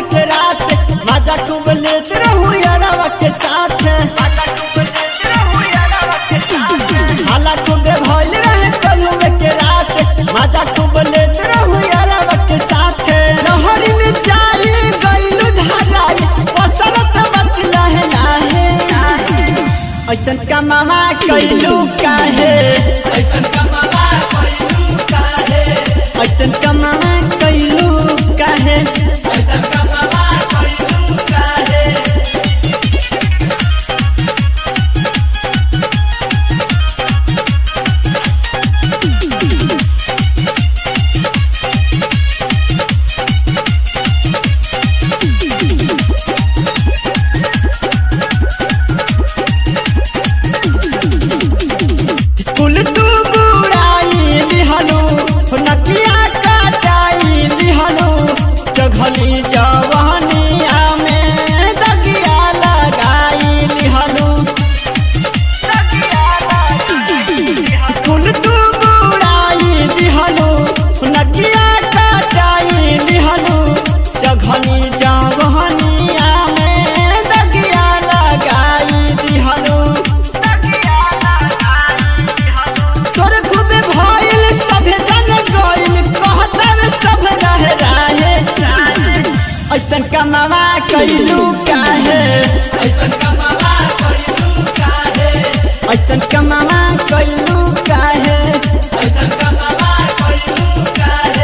के रात मजा खूब लेत रहू यारवा के साथ हाला खूबे भइल रहे कलुए के रात मजा खूब लेत रहू यारवा के साथ नहरी में जाई गइलू धराई पसरत मत लहे लाहे ऐसन कमावा कैलू काहे ऐसन कमला कइलू काहे ऐसन कमावा कैलू काहे ऐसन कमला कइलू काहे कुल तू बुराई लिहनु नकिया काटाई लिहनु चघली जवानिया में दगिया लगाई लिहनु कुल तू बुराई लिहनु नकिया काटाई लिहनु चघली जवानिया में दगिया लगाई लिहनु तोर खूबे भइल सभे जन गइल कहतवे सब रह राहे ऐसन कमावा कैलू काहे ऐसन कमला कइलू काहे ऐसन कमावा कैलू काहे ऐसन कमला कइलू काहे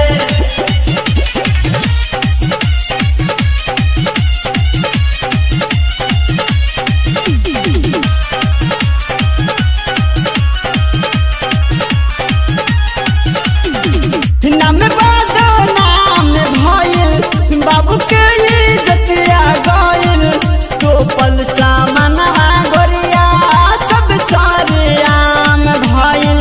नाम बादो नाम भइल बाबू के इज्जतिया गइल तो पल सामनवा गोरिया सब सारे आम भइल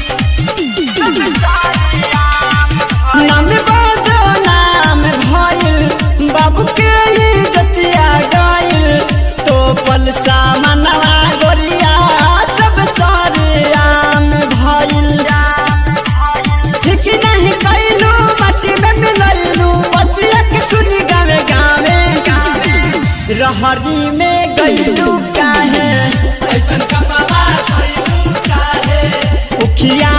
नाम बादो नाम भइल बाबू के इज्जतिया गइल तो पल सामनवा गोरिया सब सारे आम भइल ठीक नहीं कैलू मटी में मिलैलू बतिया के सुनी गावे गावे रहरी में गैलू काहे ऐसन कमला कइलू काहे उखिया